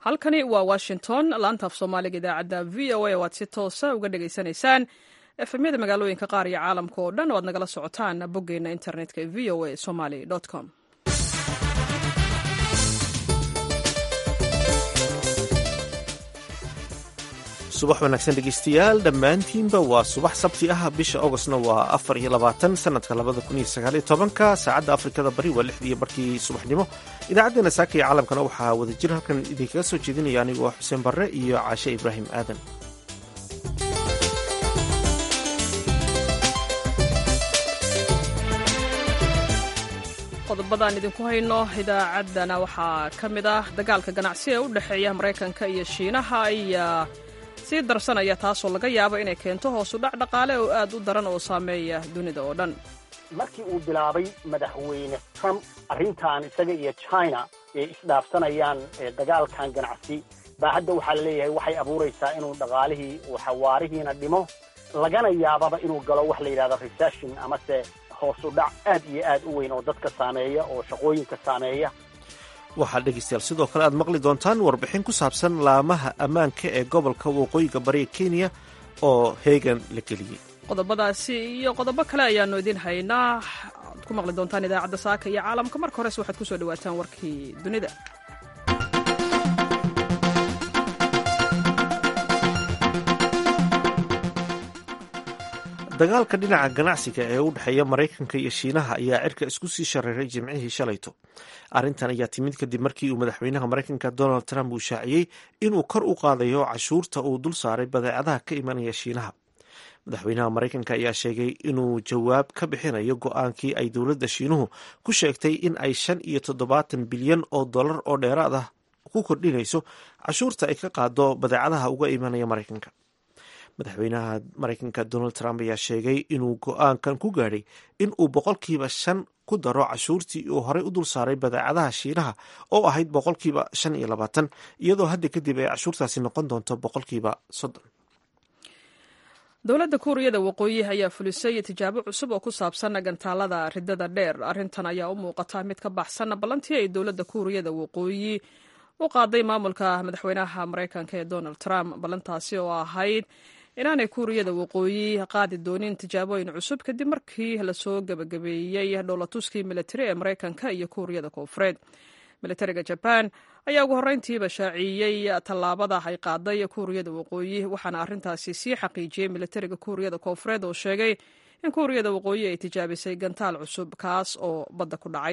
halkani waa washington laanta af soomaaliga idaacadda v o a waad si toosa uga dhegaysanaysaan efemyada magaalooyinka qaar iyo caalamka oo dhan o aad nagala socotaan boggeenna internetka v o a somaly com subax wanaagsan dhegeystayaal dhammaantiinba waa subax sabti ah bisha augostna waa afar iyo labaatan sanadka labada kun iyo sagaaliyo tobanka saacadda afrikada bari waa lixdii barkii subaxnimo idaacaddeenna saaka iyo caalamkana waxaa wada jir halkan idinkaga soo jeedinaya anigoo xuseen barre iyo caashe ibraahim aadan qodobadaan idinku hayno idaacaddana waxaa ka mid ah dagaalka ganacsi ee u dhexeeya maraykanka iyo shiinaha ayaa sii darsanaya taasoo laga yaabo inay keento hoosu dhac dhaqaale oo aad u daran oo saameeya dunida oo dhan markii uu bilaabay madaxweyne trump arrintan isaga iyo china ee isdhaafsanayaan dagaalkan ganacsi baa hadda waxaa la leeyahay waxay abuuraysaa inuu dhaqaalihii uu xawaarihiina dhimo lagana yaababa inuu galo wax la yidhahdo recession amase hoosu dhac aad iyo aad u weyn oo dadka saameeya oo shaqooyinka saameeya waxaa dhegeystayaal sidoo kale aad maqli doontaan warbixin ku saabsan laamaha ammaanka ee gobolka waqooyiga bariga kenya oo heegan la geliyey qodobadaasi iyo qodobo kale ayaannu idiin haynaa aad ku maqli doontaan idaacadda saaka iyo caalamka marka horese waxaad ku soo dhawaataan warkii dunida dagaalka dhinaca ganacsiga ee u dhexeeya maraykanka iyo shiinaha ayaa cirka isku sii shareeray jimcihii shalayto arrintan ayaa timid kadib markii uu madaxweynaha maraykanka donald trump uu shaaciyey inuu kor u qaadayo cashuurta uu dul saaray badeecadaha ka imanaya shiinaha madaxweynaha maraykanka ayaa sheegay inuu jawaab ka bixinayo go-aankii ay dowladda shiinuhu ku sheegtay in ay shan iyo toddobaatan bilyan oo dollar oo dheeraad ah ku kordhinayso cashuurta ay ka qaado badeecadaha uga imanaya maraykanka madaxweynaha maraykanka donald trump ayaa sheegay inuu go-aankan ku gaadhay in uu boqolkiiba shan ku daro cashuurtii uu horey u dul saaray badeecadaha shiinaha oo ahayd boqolkiiba shan iyo labaatan iyadoo hadda kadib ay cashuurtaasi noqon doonto boqolkiiba soddon dowladda kuuriyada waqooyi ayaa fulisay tijaabo cusub oo ku saabsan gantaalada ridada dheer arrintan ayaa u muuqata mid ka baxsan ballantii ay dowladda kuuriyada waqooyi u qaaday maamulka madaxweynaha maraykanka ee donald trump ballantaasi oo ahayd inaanay kuuriyada waqooyi qaadi doonin tijaabooyin cusub kadib markii lasoo gebagabeeyey dhowlatuskii militari ee maraykanka iyo kuuriyada koonfureed militariga jaban ayaa ugu horreyntiiba shaaciyey tallaabada ay qaaday kuuriyada waqooyi waxaana arrintaasi sii xaqiijiyey militariga kuuriyada koonfureed oo sheegay in kuuriyada waqooyi ay tijaabisay gantaal cusub kaas oo badda ku dhacay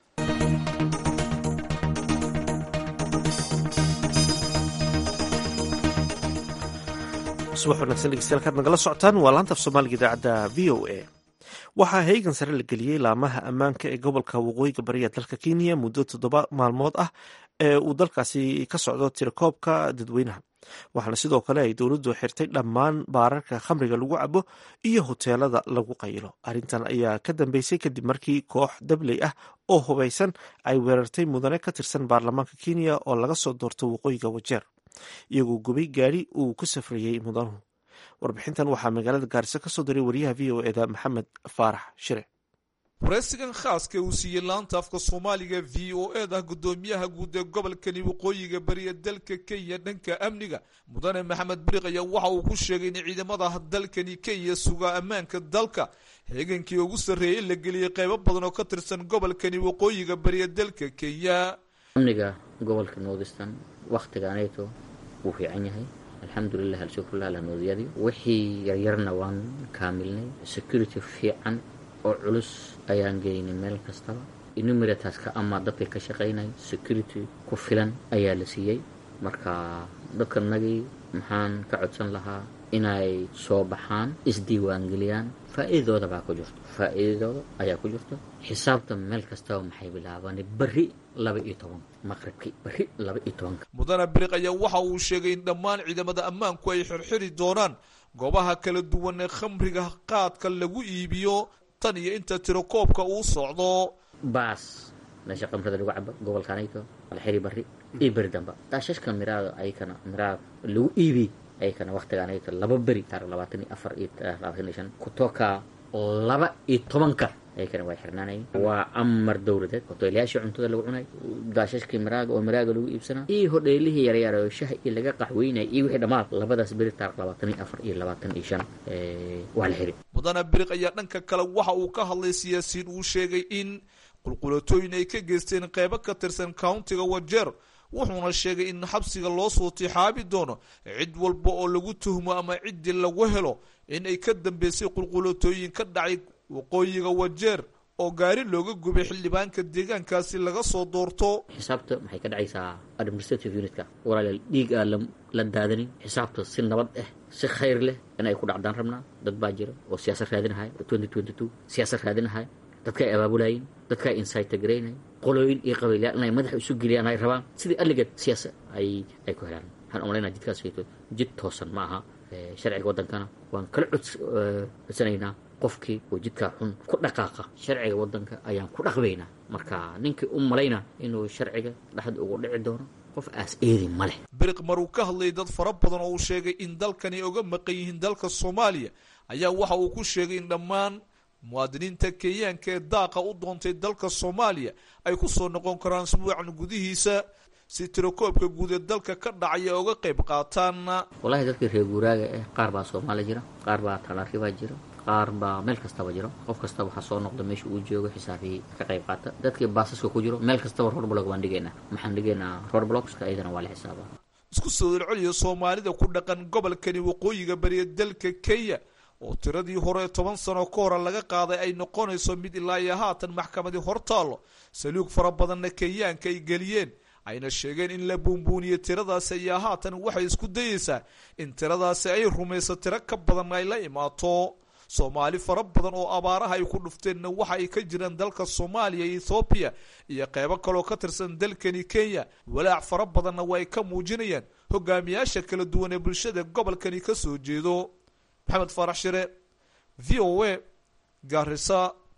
subax wanagsan dhegeystayaal kaad nagala socotaan waa laanta af soomaaliga idaacadda v o a waxaa heegan sare la geliyey laamaha ammaanka ee gobolka waqooyiga bariya dalka kenya muddo toddoba maalmood ah ee uu dalkaasi ka socdo tirakoobka dadweynaha waxaana sidoo kale ay dowladdu xirtay dhammaan baararka khamriga lagu cabo iyo hoteelada lagu qayilo arrintan ayaa ka dambeysay kadib markii koox dabley ah oo hubaysan ay weerartay mudane ka tirsan baarlamaanka kenya oo laga soo doorto waqooyiga wajeer iyagoo gubay gaari uu ku safrayey mudanuhu warbixintan waxaa magaalada gaariso ka soo diray wariyaha v o eda maxamed faarax shire waraysigan khaaska uu siiyey laanta afka soomaaliga v o eda guddoomiyaha guud ee gobolkani waqooyiga bariya dalka kenya dhanka amniga mudane maxamed biriq ayaa waxa uu ku sheegay in ciidamada dalkani kenya sugaa ammaanka dalka heegankii ugu sarreeyay la geliyey qaybo badan oo ka tirsan gobolkani waqooyiga bariya dalka kenya amniga gobolka northeastern wakhtigaanayto wuu fiican yahay alxamdulilah alshukrulah alanoodiyadii wixii yaryarna waan kaamilnay security fiican oo culus ayaan geynay meel kastaba enumerataska ama dadka ka shaqaynay security ku filan ayaa la siiyey marka dadkanagii maxaan ka codsan lahaa inay soo baxaan isdiiwaangeliyaan faa'iidadooda baa ku jirto faa'iidadooda ayaa ku jirto xisaabta meel kastaba maxay bilaabanay berri laba iyo toban maqribkii berri laba iyo tobanka mudane biriq ayaa waxa uu sheegay in dhammaan ciidamada ammaanku ay xirxiri doonaan goobaha kala duwan ee khamriga qaadka lagu iibiyo tan iyo inta tirakoobka uu socdo baas meesha khamrada lagu cabo gobolkanayto alxiri berri iyo beri damba daashashka miraada ayakana miraa lagu iibiy ayakana waktigaanayto laba beri taarikh labaatan iyo afar iyo labaatan iyo shan kutoka laba iyo tobanka ayakana way xirnaanayeen waa amar dowladeed hoteelayaashii cuntada lagu cunay daashashkii maraaga oo maraaga lagu iibsanaa iyo hodheelihii yaryar oo shaha iyo laga qaxweynaya iyo wixii dhammaan labadaas beri taarikh labaatan iyo afar iyo labaatan iyo shan waa la xiray mudane biriq ayaa dhanka kale waxa uu ka hadlay siyaasiyiin uu sheegay in qulqulatooyin ay ka geysteen qeybo ka tirsan countiga wajeer wuxuuna sheegay in xabsiga loo soo tixaabi doono cid walba oo lagu tuhmo ama ciddii lagu helo in ay ka dambeysay qulqulatooyin ka dhacay waqooyiga wajeer oo gaari looga gubay xildhibaanka deegaankaasi laga soo doorto xisaabta maxay ka dhacaysaa administrative unitka walaalayaal dhiig aan la daadanin xisaabta si nabad ah si khayr leh in ay ku dhacdaan rabnaa dad baa jira oo siyaasad raadinahaya oo twenty twenty two siyaasad raadinahaya dadka ay abaabulayin dadka ay insaytagaraynay qolooyin iyo qabiilyaal inay madaxa isu geliyaan ay rabaan sidii alligeed siyaasa ay ay ku helaan waxaan umalaynaa jidkaas wayto jid toosan ma aha sharciga waddankana waan kala codsanaynaa qofkii oo jidkaa xun ku dhaqaaqa sharciga waddanka ayaan ku dhaqbaynaa marka ninkii u malayna inuu sharciga dhexda ugu dhici doono qof aas eedi ma leh biriq maruu ka hadlayay dad fara badan oo uu sheegay in dalkani oga maqan yihiin dalka soomaaliya ayaa waxa uu ku sheegay in dhammaan muwaadiniinta kenyaanka ee daaqa u doontay dalka soomaaliya ay ku soo noqon karaan isbuucan gudihiisa si tirakoobka guud ee dalka ka dhacaya oga qayb qaataan wallahi dadkii reer guuraaga eh qaar baa soomaaliya jira qaar baa talaaribaa jira qaar baa meel kastaba jiro qof kasta waxaa soo noqda meesha uu joogo xisaabiyey ka qayb qaata dadkii baasaska ku jiro meel kastaba roadblog baan dhigaynaa maxaan dhigaynaa roadblogska iyadana waa la xisaabaa isku soo celceliya soomaalida ku dhaqan gobolkani waqooyiga bariya dalka kenya oo tiradii hore toban sano ka hore laga qaaday ay noqonayso mid ilaa iyo haatan maxkamadii hortaallo saluug fara badanna kenyaanka ay geliyeen ayna sheegeen in la buunbuuniyo tiradaasi ayaa haatan waxay isku dayeysaa in tiradaasi ay rumayso tiro ka badan ay la imaato soomaali fara badan oo abaaraha ay ku dhufteenna waxa ay ka jiraan dalka soomaaliya iyo ethoobiya iyo qeybo kaloo ka tirsan dalkani kenya walaac fara badanna waa ay ka muujinayaan hogaamiyaasha kala duwan ee bulshada gobolkani ka soo jeedo maxamed faarax shire v o a gaarisa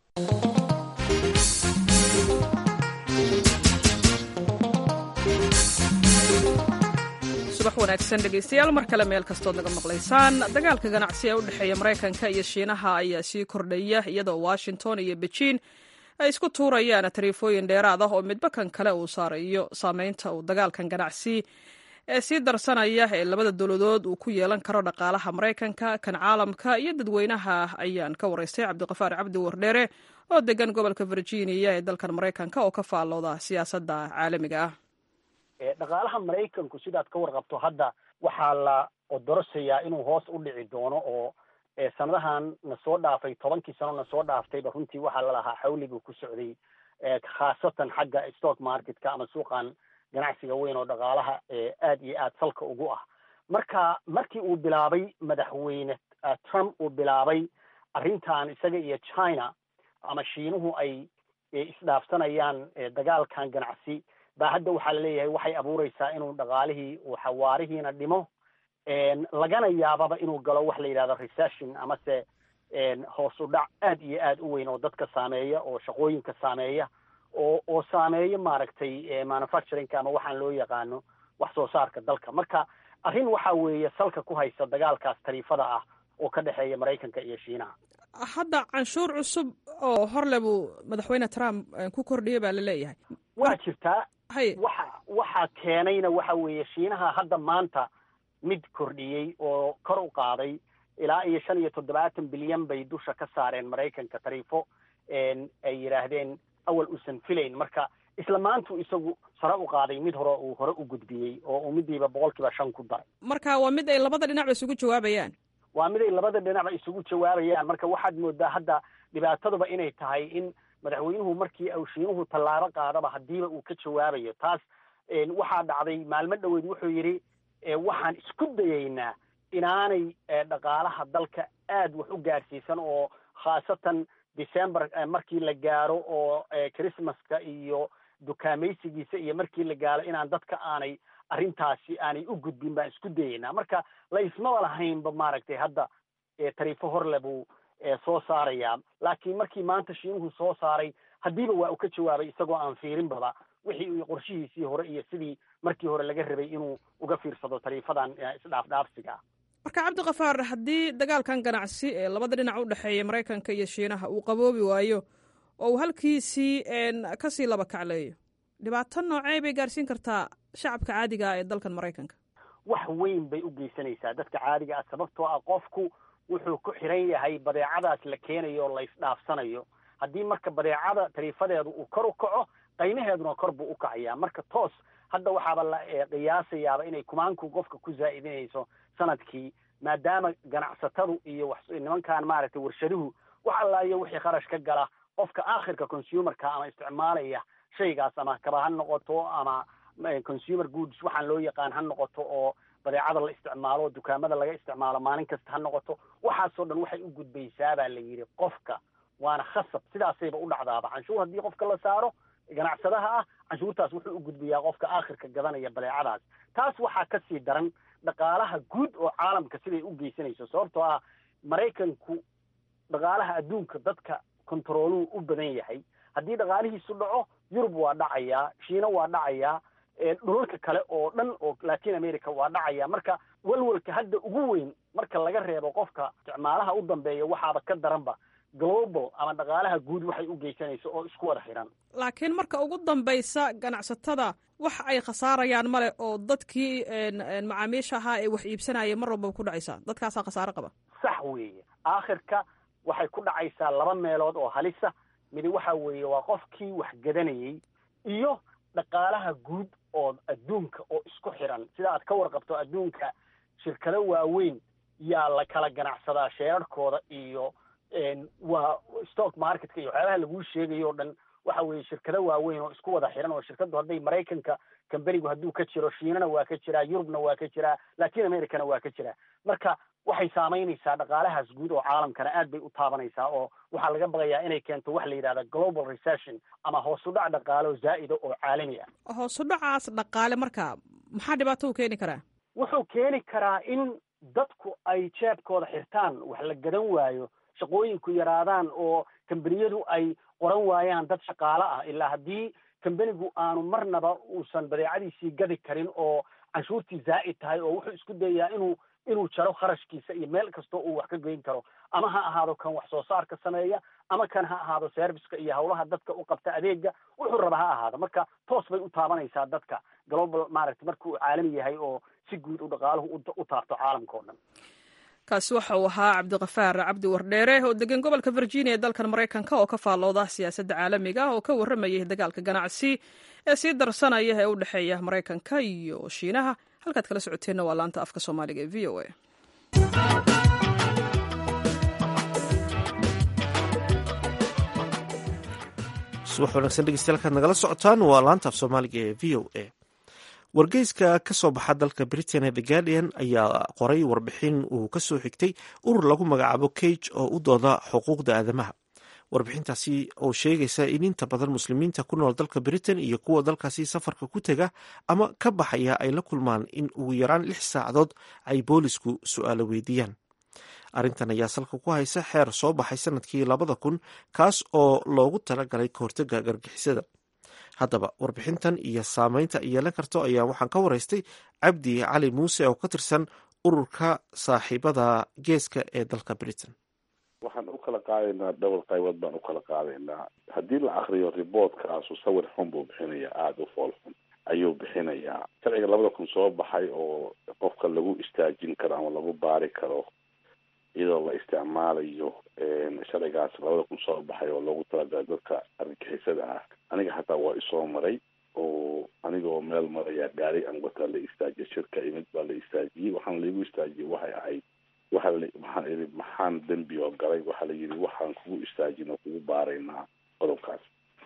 subax wanaagsan dhegaystayaal mar kale meel kastood naga maqlaysaan dagaalka ganacsi ee u dhexeeya maraykanka iyo shiinaha ayaa sii kordhaya iyadoo washington iyo bejiin ay isku tuurayaan tariifooyin dheeraad ah oo midba kan kale uu saarayo saameynta uu dagaalkan ganacsi ee sii darsanaya ee labada dowladood uu ku yeelan karo dhaqaalaha maraykanka kan caalamka iyo dadweynaha ayaan ka waraystay cabdiqafaar cabdi wardheere oo degan gobolka virginia ee dalkan maraykanka oo ka faallooda siyaasadda caalamiga ah dhaqaalaha maraykanku sidaad ka warqabto hadda waxaa la odorosayaa inuu hoos u dhici doono oo sanadahan na soo dhaafay tobankii sano na soo dhaaftayba runtii waxaa lalahaa xawligu ku socday khaasatan xagga stock marketka ama suuqan ganacsiga weyn oo dhaqaalaha aad iyo aad salka ugu ah marka markii uu bilaabay madaxweyne trump uu bilaabay arrintan isaga iyo china ama shiinuhu ay isdhaafsanayaan dagaalkan ganacsi baa hadda waxaa laleeyahay waxay abuureysaa inuu dhaqaalihii uu xawaarihiina dhimo lagana yaababa inuu galo wax la yidhahdo recession amase hoos u dhac aad iyo aad u weyn oo dadka saameeya oo shaqooyinka saameeya oo oo saameeyo maaragtay manufacturingka ama waxaan loo yaqaano wax soo saarka dalka marka arrin waxa weeye salka ku haysa dagaalkaas tariifada ah oo ka dhexeeya maraykanka iyo shiinaha hadda canshuur cusub oo horle buu madaxweyne trump ku kordhiyay baa laleeyahay waa jirtaa hay waxa waxa keenayna waxa weeye shiinaha hadda maanta mid kordhiyey oo kor u qaaday ilaa iyo shan iyo toddobaatan bilyan bay dusha ka saareen maraykanka tariifo ay yidhaahdeen awal uusan filayn marka isla maantu isagu sare u qaaday mid hore uu hore u gudbiyey oo uu midiiba boqolkiiba shan ku daray marka waa mid ay labada dhinacba isugu jawaabayaan waa mid ay labada dhinacba isugu jawaabayaan marka waxaad moodaa hadda dhibaataduba inay tahay in madaxweynuhu markii uu shiinuhu tallaabo qaadaba haddiiba uu ka jawaabayo taas waxaa dhacday maalmo dhoweed wuxuu yidhi waxaan isku dayaynaa inaanay dhaqaalaha dalka aad wax u gaadhsiisan oo khaasatan december markii la gaaro oo christmaska iyo dukaamaysigiisa iyo markii la gaaro inaan dadka aanay arrintaasi aanay u gudbin baan isku dayaynaa marka la ismaba lahaynba maaragtay hadda tariifo horle buu soo saarayaa laakiin markii maanta shiinuhu soo saaray haddiiba waa uu ka jawaabay isagoo aan fiirinbaba wixii qorshihiisii hore iyo sidii markii hore laga rabay inuu uga fiirsado tariifadan isdhaafdhaafsiga marka cabdikafaar haddii dagaalkan ganacsi ee labada dhinac u dhexeeya maraykanka iyo shiinaha uu qaboobi waayo oo uu halkiisii kasii laba kacleeyo dhibaato noocee bay gaarsiin kartaa shacabka caadiga ah ee dalkan maraykanka wax weyn bay u geysanaysaa dadka caadiga ah sababtoo ah qofku wuxuu ku xiran yahay badeecadaas la keenayo oo la isdhaafsanayo haddii marka badeecada tariifadeedu uu kor u kaco qiimaheeduna kor buu u kacayaa marka toos hadda waxaaba la qiyaasayaaba inay kumaanku qofka ku zaa'idinayso sanadkii maadaama ganacsatadu iyo nimankan maaragtay warshaduhu wax allaayo wixii kharash ka gala qofka aakhirka consumerka ama isticmaalaya shaygaas ama kaba ha noqoto ama consumer goods waxaan loo yaqaan ha noqoto oo badeecada la isticmaalo dukaamada laga isticmaalo maalin kasta ha noqoto waxaasoo dhan waxay u gudbaysaa baa la yidhi qofka waana khasab sidaasayba u dhacdaaba canshuur haddii qofka la saaro ganacsadaha ah canshuurtaas wuxuu u gudbayaa qofka aakhirka gadanaya badeecadaas taas waxaa ka sii daran dhaqaalaha guud oo caalamka siday u geysanayso sababtoo ah maraykanku dhaqaalaha adduunka dadka kontarooluu u badan yahay haddii dhaqaalihiisu dhaco yurub waa dhacayaa shiina waa dhacayaa dhulalka kale oo dhan oo latin america waa dhacaya marka walwalka hadda ugu weyn marka laga reebo qofka isticmaalaha u dambeeya waxaaba ka daranba global ama dhaqaalaha guud waxay u geysanayso oo isku wada xiran laakiin marka ugu dambaysa ganacsatada wax ay khasaarayaan male oo dadkii macaamiisha ahaa ee wax iibsanaya mar walbaba ku dhacaysaa dadkaasaa khasaaro qaba sax weeye aakhirka waxay ku dhacaysaa laba meelood oo halisa midi waxa weeye waa qofkii wax gadanayey iyo dhaqaalaha guud oo adduunka oo isku xiran sida aad ka warqabto adduunka shirkado waaweyn yaa la kala ganacsadaa sheerarhkooda iyo waa stock marketka iyo waxyaabaha laguu sheegayo o dhan waxa weeye shirkado waaweyn oo isku wada xiran oo shirkaddu hadday maraykanka kamberigu hadduu ka jiro shiinana waa ka jiraa yurubna waa ka jiraa latin americana waa ka jiraa marka waxay saamaynaysaa dhaqaalahaas guud oo caalamkana aad bay u taabanaysaa oo waxaa laga baqayaa inay keento wax la yidhahda global recession ama hoos u dhac dhaqaalo zaa'ida oo caalami ah hoos u dhacaas dhaqaale marka maxaa dhibaato u keeni karaa wuxuu keeni karaa in dadku ay jeebkooda xirtaan wax la gadan waayo shaqooyinku yaraadaan oo kambaniyadu ay qoran waayaan dad shaqaale ah ilaa haddii kambanigu aanu marnaba uusan badeecadiisii gadi karin oo canshuurtii zaa'id tahay oo wuxuu isku dayayaa inuu inuu jaro kharashkiisa iyo meel kastoo uu wax ka goyn karo ama ha ahaado kan wax soo saarka sameeya ama kan ha ahaado serviceka iyo hawlaha dadka u qabta adeega wuxuu raba ha ahaado marka toos bay u taabanaysaa dadka global maaragtay marka uu caalami yahay oo si guud u dhaqaaluhu u taabto caalamka o dhan kaasi waxa uu ahaa cabdiqafaar cabdi wardheere oo degan gobolka virginia ee dalkan maraykanka oo ka faallooda siyaasadda caalamiga oo ka warramayay dagaalka ganacsi ee sii darsanaya ee u dhexeeya maraykanka iyo shiinaha halkaad kala socoteenna waa laanta afka soomaaliga ee v o a subax wanaagsan dhegeystayaal kaad nagala socotaan waa laanta af soomaaliga ee v o a wargeyska ka soo baxa dalka britain ee the guardian ayaa qoray warbixin uu ka soo xigtay urur lagu magacaabo cage oo u dooda xuquuqda aadamaha warbixintaasi oo sheegaysa in inta badan muslimiinta ku nool dalka britain iyo kuwa dalkaasi safarka ku tega ama ka baxaya ay la kulmaan in ugu yaraan lix saacadood ay boolisku su-aalo weydiiyaan arrintan ayaa salka ku haysa xeer soo baxay sanadkii labada kun kaas oo loogu talagalay kahortega gargixisada haddaba warbixintan iyo saameynta ay yeelan karto ayaa waxaan ka waraystay cabdi cali muuse oo ka tirsan ururka saaxiibada geeska ee dalka britain waxaan u kala qaadaynaa dhowr qaybood baan u kala qaadaynaa haddii la akriyo riboortkaasu sawir xun buu bixinayaa aada u fool xun ayuu bixinayaa sharciga labada kun soo baxay oo qofka lagu istaajin karo ama lagu baari karo iyadoo la isticmaalayo sharcigaas labada kun soo baxay oo loogu talagalay dadka argagixisada ah aniga hataa waa isoo maray oo anigoo meel maraya gaari aan wataa la istaajiya shirka imid baa la istaajiyey waxaan laigu istaajiyey waxay ahayd waxa la waxaan idhi maxaan dembi oo galay waxaa la yidhi waxaan kugu istaajin oo kugu baaraynaa qodobkaas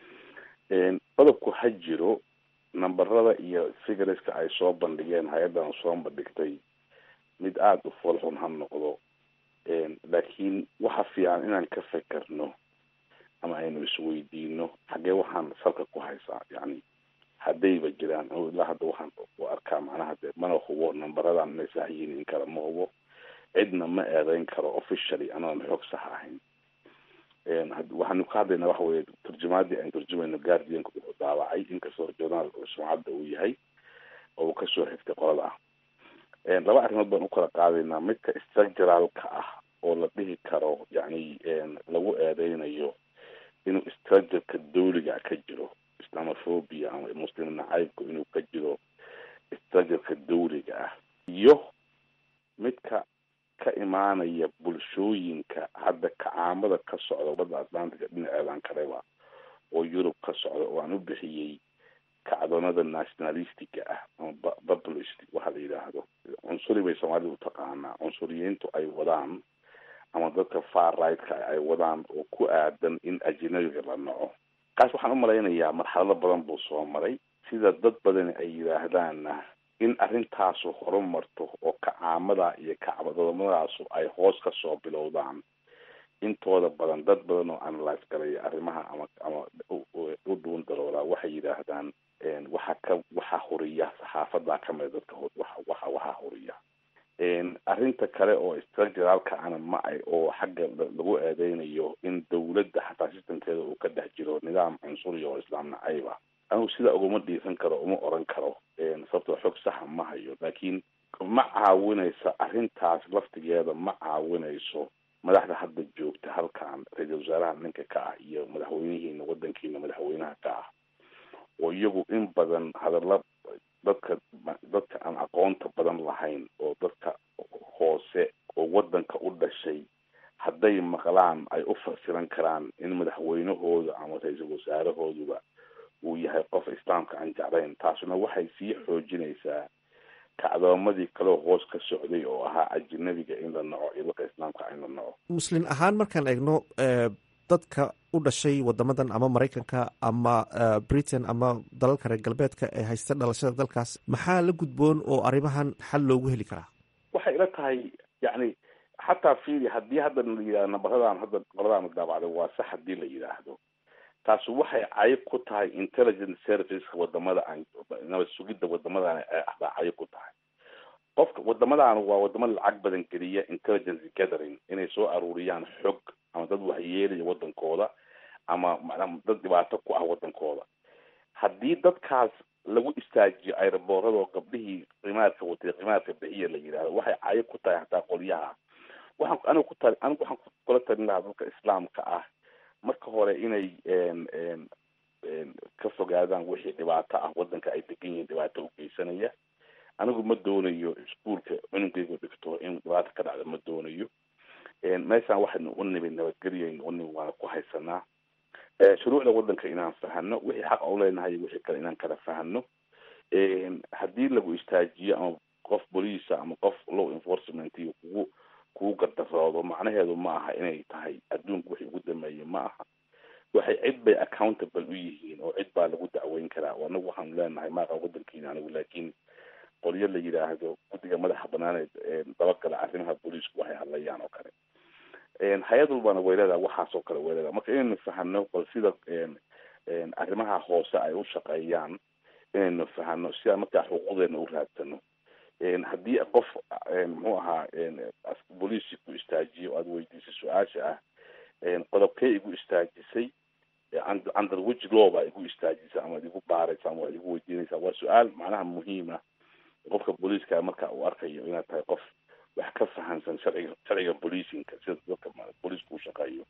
qodobku ha jiro namberada iyo figreska ay soo bandhigeen hay-addan soo bandhigtay mid aada u foolxun ha noqdo laakiin waxa fiican inaan ka fekerno ama aynu isweydiino xaggee waxaan salka ku haysaa yani haddayba jiraan ilaa hadda waxaan u arkaa macnaha de mana hubo nambaradan inay sax yihiin in kale ma hubo cidna ma eedeyn karo officially anoon xoog sax ahayn waxaanu ka hadlaynaa waxa weye turjumaadii aan turjumayno guardianka wuxuu daawacay inkastoo journaal sumcadda uu yahay oo uu kasoo xigtay qolada ah laba arrimood baan u kala qaadaynaa midka structuralka ah oo la dhihi karo yani lagu eedeynayo inuu structureka dawliga ka jiro islamophobia ama muslim nacaybku inuu ka jiro structureka dawliga ah iyo midka ka imaanaya bulshooyinka hadda kacaamada ka socda badda atlantica dhinaceedan kaleba oo yurub ka socda oo aan u bixiyey kacdoonada nationalistiga ah ama populist waxa la yidhaahdo cunsuri bay soomaalida utaqaanaa cunsuriyiintu ay wadaan ama dadka far rightka ay wadaan oo ku aadan in ajinabiga la naco kaas waxaan umalaynayaa marxalado badan buu soo maray sida dad badani ay yidhaahdaanna in arrintaasu horumarto oo kacaamada iyo kacbadomadaasu ay hoos kasoo bilowdaan intooda badan dad badan oo analyse galaya arrimaha ama ama u dhuun daroolaa waxay yidhaahdaan waxa ka waxaa huriya saxaafadaa kamida dadka waxa waxa waxaa huriya arrinta kale oo structuralka ana ma ay oo xagga lagu eedeynayo in dawladda xataa sistamkeeda uu ka dhex jiro nidaam cunsuriya oo islaam nacayba anigu sidaa ugama dhiisan karo uma oran karo sababtoo xog saxa ma hayo laakiin ma caawinayso arrintaas laftigeeda ma caawinayso madaxda hadda joogta halkan ra-iisal wasaaraha ninka ka ah iyo madaxweynihiina wadankiina madaxweynaha ka ah oo iyagu in badan hadalla dadka dadka aan aqoonta badan lahayn oo dadka hoose oo wadanka u dhashay hadday maqlaan ay u fasiran karaan in madaxweynahooda ama ra-iisul wasaarahooduba uu yahay qof islaamka aan jeclayn taasuna waxay sii xoojinaysaa kacdoomadii kaleo hoos ka socday oo ahaa ajinabiga in la naco iyo dadka islaamka in la naco muslin ahaan markaan eegno dadka u dhashay wadamadan ama maraykanka ama britain ama dalalka reer galbeedka ee haysta dhalashada dalkaas maxaa la gudboon oo arrimahan xal loogu heli karaa waxay ila tahay yacni xataa fiili haddii hadda la yidhahdo nabaradan hadda qoladaan daabacday waa sax hadii la yidhaahdo taasi waxay cayib ku tahay intelligence serviceka wadamada aan nabad sugidda wadamadan baa cayib ku tahay qofka wadamadan waa wadamo lacag badan geliya intelligence gathering inay soo aruuriyaan xog ama dad waxyeelaya wadankooda ama macnaa dad dhibaato ku ah wadankooda haddii dadkaas lagu istaajiyo aeroboorado gabdhihii qimaadka watay qimaadka bixiya la yidhahdo waxay cayib ku tahay hataa qolyaha waxaan anigu ku tali anigu waxaan kula talin lahaa dadka islaamka ah marka hore inay ka fogaadaan wixii dhibaato ah wadanka ay degan yihiin dhibaato u geysanaya anigu ma doonayo iskuolka cunugeyga dhigto in dhibaato ka dhacda ma doonayo meeshaan waxaynu u nimid nabadgelyaynu u nimid waana ku haysanaa shuruucda wadanka inaan fahano wixii xaq u leenahay wixii kale inaan kala fahano haddii lagu istaajiyo ama qof boliisa ama qof law enforcement iyo kugu kugu gardaroodo macnaheedu ma aha inay tahay adduunka wixii ugu dameeyey ma aha waxay cid bay accountable u yihiin oo cid baa lagu dacweyn karaa anagu waxaanu leenahay maaqa wadankiina anigu laakiin qolyo la yidhaahdo guddiga madaxa banaaneed dabagala arrimaha booliisku waxay hadlayaan oo kale hay-ad walbana way leedaha waxaasoo kale way leedaha marka inaynu fahano bal sida arrimaha hoose ay u shaqeeyaan inaynu fahano sidaa markaa xuquuqdeena u raadsano haddii qof muxuu ahaa booliisi ku istaajiyo aada weydiisay su-aasha ah qodobkee igu istaajisay under which law baa igu istaajisay ama ad igu baaraysa ama waad igu weydiinaysaa waa su-aal macnaha muhiima qofka booliiska marka uu arkayo inaad tahay qof wax ka fahansan sharciga sharciga booliisinka sida dadka booliiska u shaqeeyo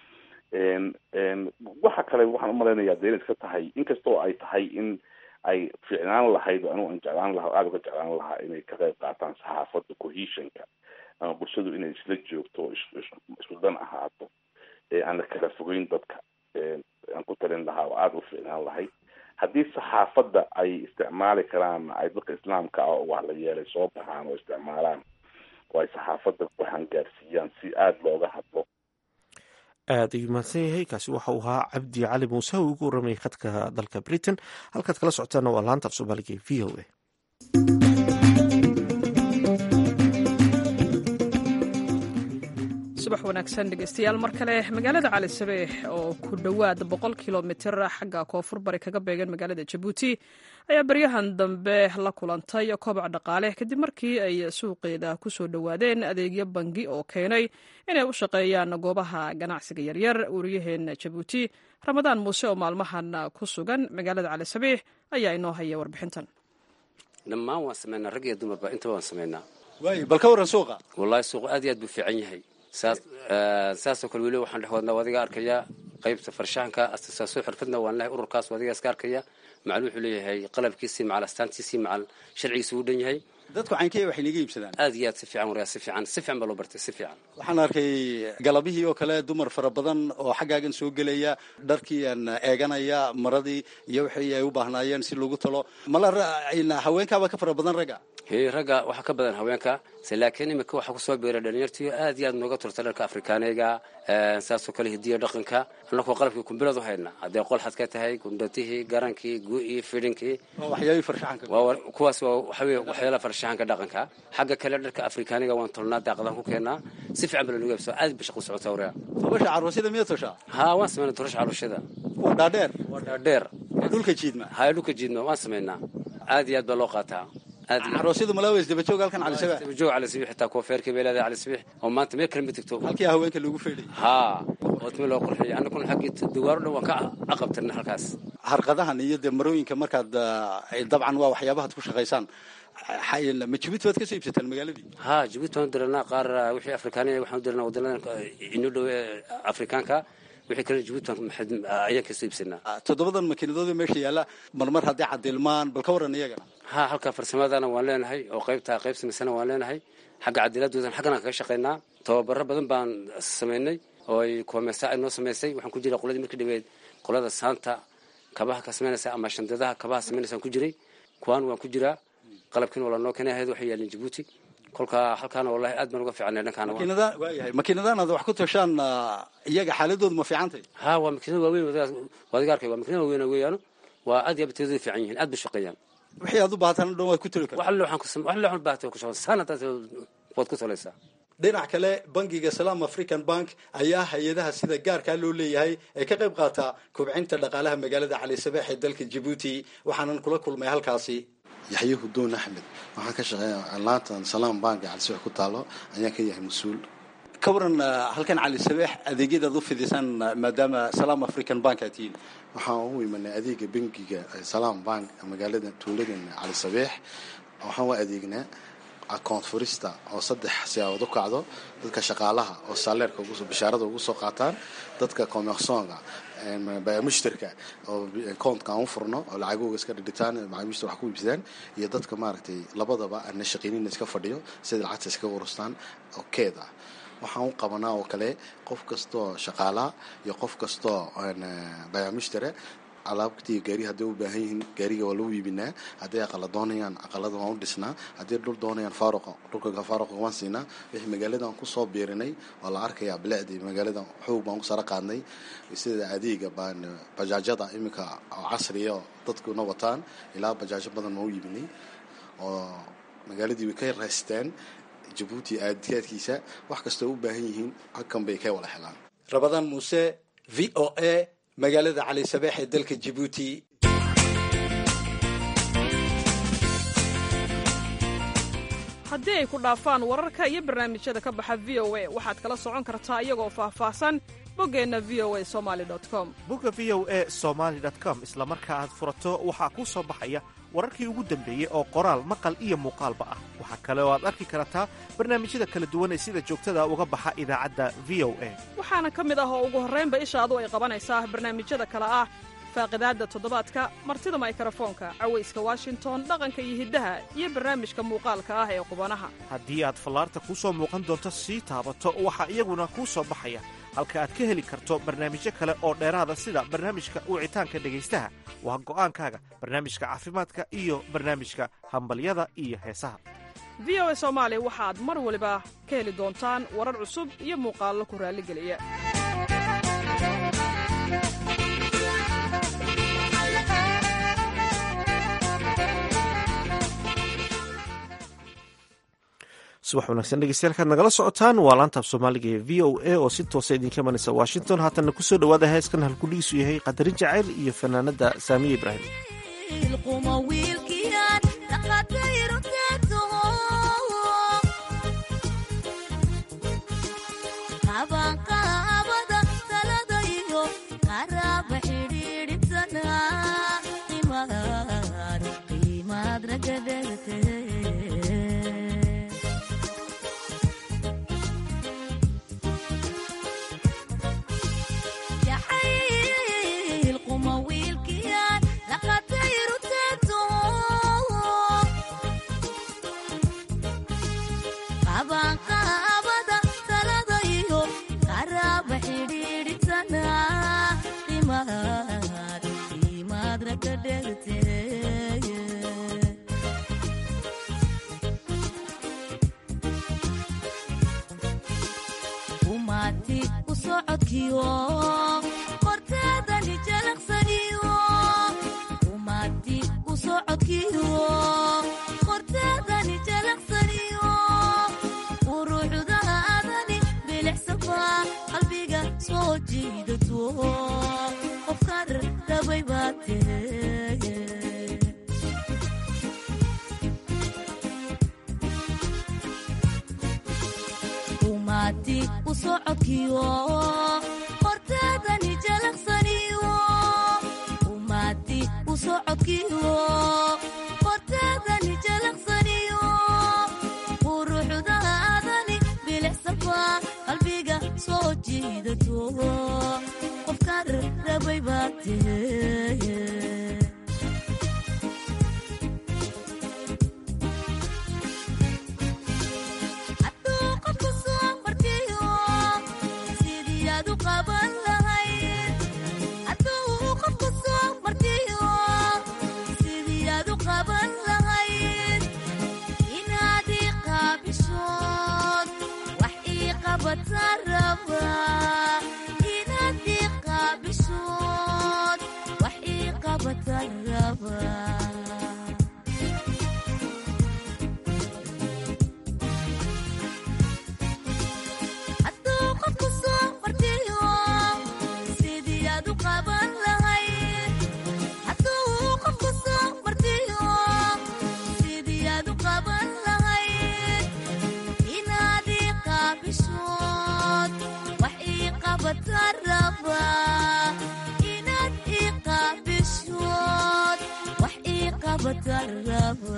waxa kale waxaan umalaynayaa dee inay iska tahay inkastoo ay tahay in ay fiicnaan lahayd anigu aan jeclaan lahaa aada uga jeclaan lahaa inay ka qayb qaataan saxaafadda cohesionka ama bulshadu inay isla joogto isku dan ahaato aan la kala fogeyn dadka aan ku talin lahaa oo aada u fiicnaan lahayd haddii saxaafadda ay isticmaali karaan ay dadka islaamka ah oo wax la yeelay soo baxaan oo isticmaalaan oo ay saxaafadda waxaan gaarsiiyaan si aada looga hadlo aada ayuu mahadsan yahay kaasi waxa uu ahaa cabdi cali muuse uu ugu waramayay khadka dalka britain halkaad kala socotaana waa laanta af soomaaliga e v o a subax wanaagsan dhegeystayaal mar kale magaalada cali sabeex oo ku dhowaad boqol kilomitir xagga koonfur bari kaga beegan magaalada jabuuti ayaa baryahan dambe la kulantay kobac dhaqaale kadib markii ay suuqeeda kusoo dhowaadeen adeegyo bangi oo keenay inay u shaqeeyaan goobaha ganacsiga yaryar wariyaheena jabuuti ramadaan muuse oo maalmahan ku sugan magaalada cali sabeex ayaa inoo haya warbixintan dhammaan waan samaynaa rag iyo dumarba intaba waan samaynaa waay bal ka warran suuqa wallaahi suuqu aad iyo aad buu fiican yahay saas saasoo kale weli waxaan dhex wadnaa adiga arkayaa qaybta farshaxanka astisaaso xirfadna waan lehay ururkaas adiga iska arkaya macal wuxuu leeyahay qalabkiisii macal astaantiisii macal sharcigiisi uu dhan yahay dadku caynkaya waxay naga iibsadaan aad iyo aad si fiican waryaa si fiican si fiican baa loo bartay si fiican waxaan arkay galabihii oo kale dumar fara badan oo xaggaagan soo gelaya dharkii aan eeganaya maradii iyo wixii ay u baahnaayeen si lagu talo mala haweenkaaba ka fara badan ragga he ragga waxaa ka badan haweenka se laakiin imika waxaa kusoo biiray dhalinyartii aad iyo aad nooga turta dharka afrikaaniga saasoo kale hidiya dhaqanka annakoo qalabkii kumbiladu hayna haddee qolxad ka tahay gundhatihii garankii gu-ii fidhinkii waxyaabii farshaxanka kuwaas waa waxaweye waxyaala farshaxanka dhaqanka xagga kale dharka afrikaaniga waan tolnaa daaqadaan ku keenaa si fiican baa lanugu yabsa aad ba shaqu socota waryaa tobasha caroosyada miya toshaa haa waan sameynaa torasha caruushada kuwa dhaadheer waa dhaadheer dhulka jiidma haya dhulka jiidma waan sameynaa aad iyo aad baa loo qaataa caroosyadu malaawa isdabajoog halkan cali sabeex isdabajoog cali sabiix xitaa kuwa feerkii bay leedahay cali sabiix oo maanta meel kale ma tegto halkii haweenka lagu feedhay haa ootme loo qurxiyay annaguna xaggii dawaaro dhan waan ka aqabtirna halkaas harqadahan iyo dee marooyinka markaad dabcan waa waxyaabahaad ku shaqaysaan ma jibuuti baad ka soo iibsataan magaaladii haa jibuuti waan diranaa qaar wixii afrikaaniya waxaan diranaa wadanadan inoo dhow ee afrikaanka wixii kale jibuuti ayaan ka soo iibsanaa toddobadan makiinadood meesha yaalla marmar haddii cadilmaan bal ka waran iyagana haa halka farsamadana waan leenahay oo qaybta qayb samaysana waan leenahay xagga cadiladoodan xaggana kaga shaqaynaa tababaro badan baan samaynay oo ay koomesa ay noo samaysay waxaan ku jiray qoladii markii dhaweed qolada saanta kabaha ka samaynaysa ama shandadaha kabaha samaynaysa ku jiray kuwaan waan ku jiraa qalabkiina waa lanoo keenay ahayd waxay yaalin jibuuti kolka halkaana wallahi aad baan uga fiicnay dhankaana waayahay makiinadahan aad wax ku tashaan iyaga xaaladoodu ma fiicantay haa waa makiinada waaweyn waadiga arkay waa makiinada waaweyn weeyaano waa aad iyo abteedooda fiican yihiin aad bay shaqeeyaan wixii aad u baahataan dhan waad ku toli kartaa wax alle waxaan ku wax alle waxaan baahatay ku shaqo sanadaas waad ku tolaysaa dhinac kale bangiga salaam african bank ayaa hay-adaha sida gaarkaa loo leeyahay ee ka qayb qaata kobcinta dhaqaalaha magaalada cali sabeex ee dalka jibuuti waxaanan kula kulmay halkaasi yaxye hudoon axmed waxaan ka shaqeeya laantan salaam bank cali sabeex ku taalo ayaan ka yahay mas-uul ka waran halkan cali sabeex adeegyadaad u fidisaan maadaama salaam african bank aad tihiin waxaan ugu imanay adeega bangiga salaam bank magaalada tuuladan cali sabeex waxaan u adeegnaa account furista oo saddex siyaabood u kacdo dadka shaqaalaha oo saaleerka bishaarada ugu soo qaataan dadka commersonga mushtarka oo accountka aan u furno oo lacagooga iska dhidhitaan macaamiishta wax ku iibsadaan iyo dadka maaragtay labadaba aana shaqaynina iska fadhiyo sida lacagta iska urustaan oo keed ah waxaan u qabanaa oo kale qof kastoo shaqaalaa iyo qof kastoo bayamushtare alaabtii gaari hadday u baahan yihiin gaariga waa lagu iibinaa hadday aqala doonayaan aqalada waan u dhisnaa hadday dhul doonayaan faaruqa dhulka faaruqa waan siinaa wixii magaaladan kusoo biirinay waa la arkayaa bilicdii magaaladan xoog baan ku sara qaadnay sida adeega baan bajaajada iminka oo casriya oo dadkuna wataan ilaa bajaajo badan ma u iibinay oo magaaladii way ka raysteen jabuuti aadkaadkiisa wax kastoo u baahan yihiin halkan bay ka wada helaan rabadaan muuse v o a magaalada cali sabeex ee dalka jibuuti haddii ay ku dhaafaan wararka iyo barnaamijyada ka baxa v o a waxaad kala socon kartaa iyagoo faahfaahsan boggeenna v o a somali com bogga v o a somaali com isla marka aad furato waxaa kuu soo baxaya wararkii ugu dambeeyey oo qoraal maqal iyo muuqaalba ah waxaa kale oo aad arki kartaa barnaamijyada kala duwan ee sida joogtada uga baxa idaacadda v o a waxaana ka mid ah oo ugu horraynba ishaadu ay qabanaysaa barnaamijyada kale ah faaqidaadda toddobaadka martida maykarafoonka cawayska washington dhaqanka iyo hiddaha iyo barnaamijka muuqaalka ah ee qubanaha haddii aad fallaarta kuu soo muuqan doonto sii taabato waxaa iyaguna kuu soo baxaya halka aad ka heli karto barnaamijyo kale oo dheeraada sida barnaamijka wicitaanka dhegaystaha waa go'aankaaga barnaamijka caafimaadka iyo barnaamijka hambalyada iyo heesaha v o a soomaali waxaad mar waliba ka heli doontaan warar cusub iyo muuqaallo ku raalligeliya subax wanaagsan dhegeystayaal kaad nagala socotaan waa laantaab soomaaliga ee v o a oo si toosa idinka imanaysa washington haatanna kusoo dhowaada heeskan halkudhigiisu yahay qadarin jacayl iyo fanaanada saamiye ibraahim Yeah. umaati u socodkiyo qorteedani jalaqsaniyo umaati u socodkiyo qorteedani jalaqsaniyo uruucdaadani bilicsaba qalbiga soo jiidato qofkaan rabay baa tee umaati u socodkiyo qorteedani jalaqsaniyo umaati u socodkiyo qorteedani jalaqsaniyo quruxdaadani bilicsaba qalbiga soo jiidato qofkaan rabay baa tee hadduu qofku soo martiyo sidii aad u qaban lahayd hadduu qofku soo martiyo sidii aad u qaban lahayd inaad ii qaabishood wax ii qabata raba inaad ii qaabishood wax ii qabata raba hadduu qofku soo martiyo sidii aad u qaban lahayd hadduu qofku soo martiyo sidii aad u qaban lahayd inaad ii qaabishood wax ii qabata raba inaad ii qaabishood wax ii qabata raba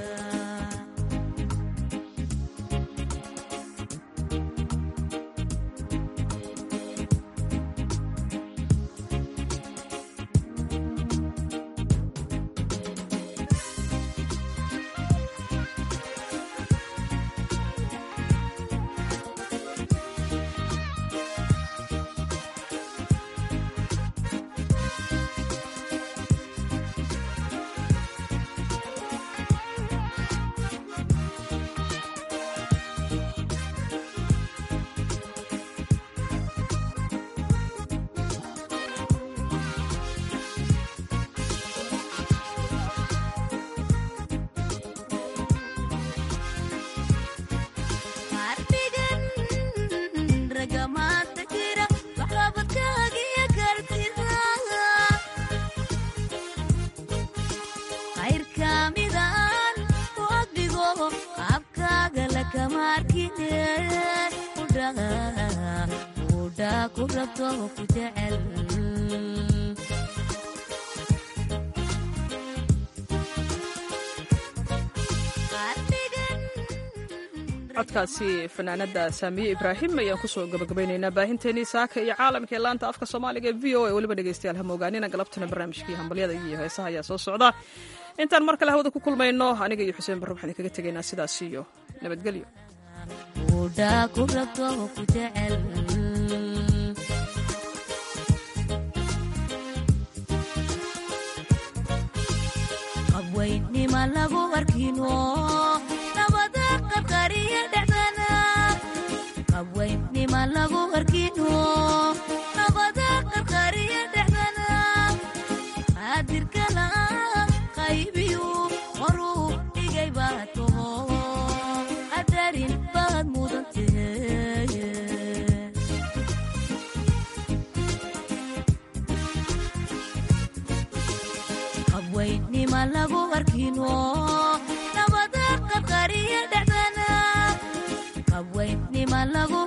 qarbigan ragamaanta jira waxqabadkaagiyo kartida qayrka midaan u agdhigo qaabkaaga lakama arkine udha ku rabto ku jecel codkaasi fanaanada saamiye ibraahim ayaan kusoo gabagabaynaynaa baahinteenii saaka iyo caalamka ee laanta afka soomaaliga ee v o a weliba dhegeystayaal hamoogaanina galabtana barnaamijkii hambalyada iyo heesaha ayaa soo socda intaan mar kale hawada ku kulmayno aniga iyo xuseen barre waxaan kaga tegaynaa sidaas iyo nabadgelyo udha ku rabto ku jecel qabwaynima lagu arkino nabada qadqariya dhexdana qabwaynima lagu arkino nabada qadqariya dhexdana qaadirkala qaybiyu horuu dhigay baa toho qadarin baad mudantee qabwaynima lagu arkino nabada qadqariya dhexdana qabwaynima lagu